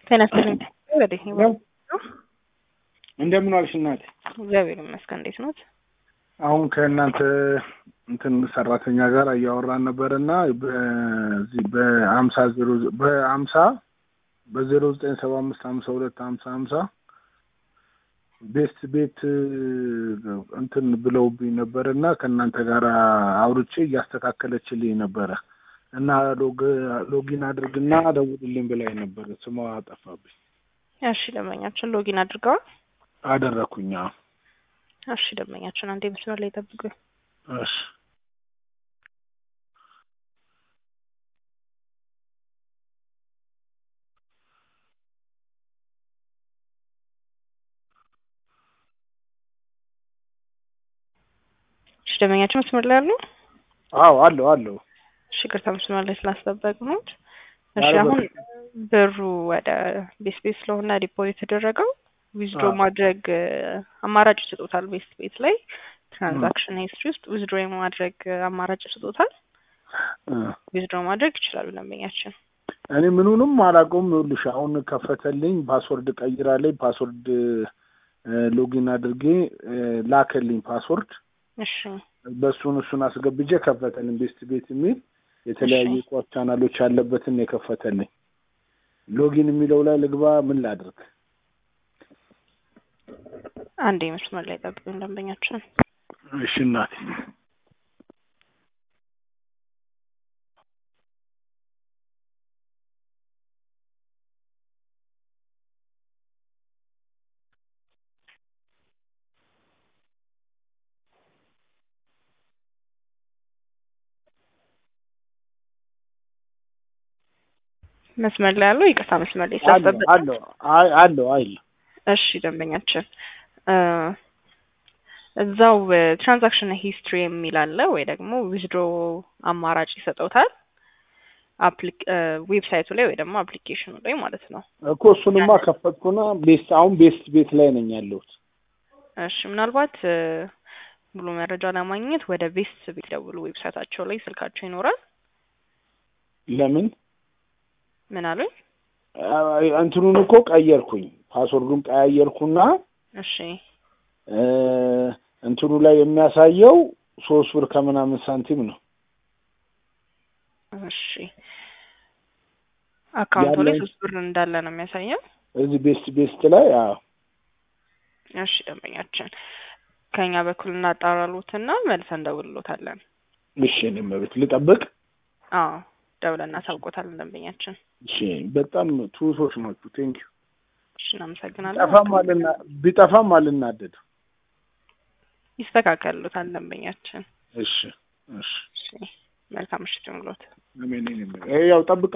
ጤና ይስጥልኝ። ወዴት ነው? ያው እንደምን ዋልሽ እናቴ? እግዚአብሔር ይመስገን። እንዴት ኖት? አሁን ከእናንተ እንትን ሰራተኛ ጋር እያወራን ነበር እና በዚህ በሀምሳ ዜሮ በሀምሳ በዜሮ ዘጠኝ ሰባ አምስት ሀምሳ ሁለት ሀምሳ ሀምሳ ቤስት ቤት እንትን ብለውብኝ ነበር እና ከእናንተ ጋር አውርቼ እያስተካከለችልኝ ነበረ እና ሎጊን አድርግና ደውልልኝ ብላኝ ነበር። ስሟ ጠፋብኝ። እሺ ደንበኛችን ሎጊን አድርገዋል? አደረኩኝ። አዎ። እሺ ደንበኛችን አንዴ መስመር ላይ ጠብቁኝ። እሺ እሺ ደንበኛችን መስመር ላይ አሉ? አዎ አለው አለው። እሺ ይቅርታ መስመር ላይ ስላስጠበቅሁት። እሺ አሁን ብሩ ወደ ቤስ ቤት ስለሆነ ዲፖዚት የተደረገው ዊዝድሮ ማድረግ አማራጭ ይሰጡታል። ቤስት ቤት ላይ ትራንዛክሽን ሂስትሪ ውስጥ ዊዝድሮ የማድረግ አማራጭ ይሰጡታል። ዊዝድሮ ማድረግ ይችላሉ ደንበኛችን። እኔ ምኑንም አላውቀውም። ይኸውልሽ አሁን ከፈተልኝ፣ ፓስወርድ ቀይራለኝ፣ ፓስወርድ ሎጊን አድርጌ ላከልኝ ፓስወርድ። እሺ በእሱን እሱን አስገብቼ ከፈተልኝ። ቤስት ቤት የሚል የተለያዩ ቋት ቻናሎች ያለበትን ነው የከፈተልኝ። ሎጊን የሚለው ላይ ልግባ፣ ምን ላድርግ? አንዴ መስመር ላይ ጠብቁኝ ደንበኛችን። እሺ እናቴ። መስመር ላይ ያለው ይቅርታ፣ መስመር ላይ ስላስጠበቅ አለው አለው አይል እሺ ደንበኛችን እዛው ትራንዛክሽን ሂስትሪ የሚል አለ ወይ ደግሞ ዊዝድሮ አማራጭ ይሰጠውታል ዌብሳይቱ ላይ ወይ ደግሞ አፕሊኬሽኑ ላይ ማለት ነው እኮ እሱንማ ከፈትኩና ቤስት አሁን ቤስት ቤት ላይ ነኝ ያለሁት። እሺ ምናልባት ሙሉ መረጃ ለማግኘት ወደ ቤስት ቤት ደውሉ። ዌብሳይታቸው ላይ ስልካቸው ይኖራል። ለምን ምን አሉኝ? እንትኑን እኮ ቀየርኩኝ፣ ፓስወርዱን ቀያየርኩና እሺ እንትኑ ላይ የሚያሳየው ሶስት ብር ከምናምን ሳንቲም ነው። እሺ አካውንቱ ላይ ሶስት ብር እንዳለ ነው የሚያሳየው እዚህ ቤስት ቤስት ላይ። አዎ እሺ ደንበኛችን ከኛ በኩል እናጣራሉትና መልሰን እንደውልሎታለን። እሺ እኔም ቤት ልጠብቅ። አዎ ደውለን እናሳውቆታለን ደንበኛችን። እሺ በጣም ትሁቶች ናችሁ። ቴንኪዩ። እሺ እናመሰግናለን። ቢጠፋም አልና ቢጠፋም አልናደድ። ይስተካከሉታል ደንበኛችን። እሺ እሺ እሺ መልካም ምሽት ይሁንልዎት። አሜን። ያው ጠብቅ